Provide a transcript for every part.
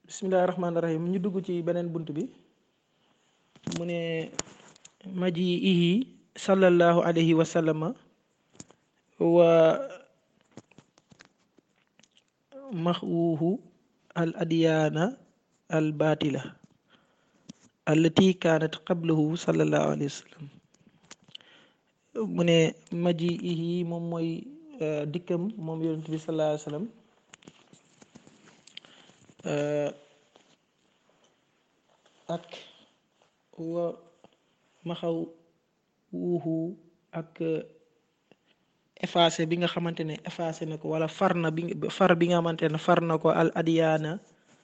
bismillahi rahmaani rahim ñu dugg ci beneen bunt bi mu ne maji ihi sallallahu alayhi wa sallama wa maxwuhu al adyaana al batila allati kaanat qablahu sallallahu alayhi wa sallam mu ne maji ihi moom mooy dikkam moom yonent bi sallallahu alayhi wa sallam ak wa maxaw wuuxu ak effacé bi nga xamante ne effacé na ko wala far na bi far bi nga xamante ne far na ko al adiyaana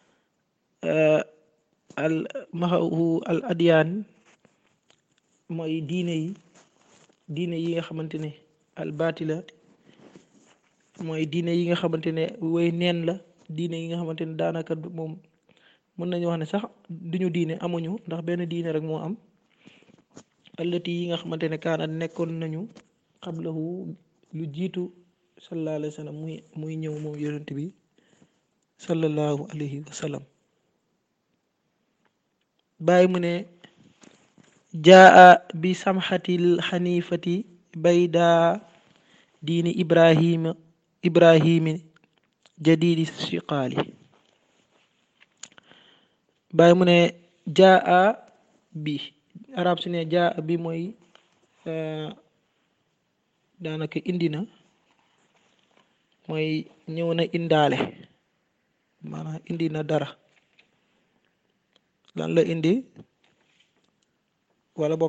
al maxawu al adiyaan mooy diine yi diine yi nga xamante ne al baatila mooy diine yi nga xamante ne woy neen la diine yi nga xamante ne daanaka moom mën nañu wax ne sax duñu diine amuñu ndax benn diine rek moo am allati yi nga xamante ne kaana nekkoon nañu xablahu lu jiitu sallallahu alayhi wa sallam muy muy ñëw moom yonent bi sallallahu alayhi wa sallam bàyyi mu ne jaa bi samxatil xanifati bayda diini ibrahima ibrahimi jadidi siqaali bàyyi mu ne jaa bi arab su ne jaa bi mooy daanaka indi na mooy ñëw na indaale maanaam indi na dara lan la indi wala boog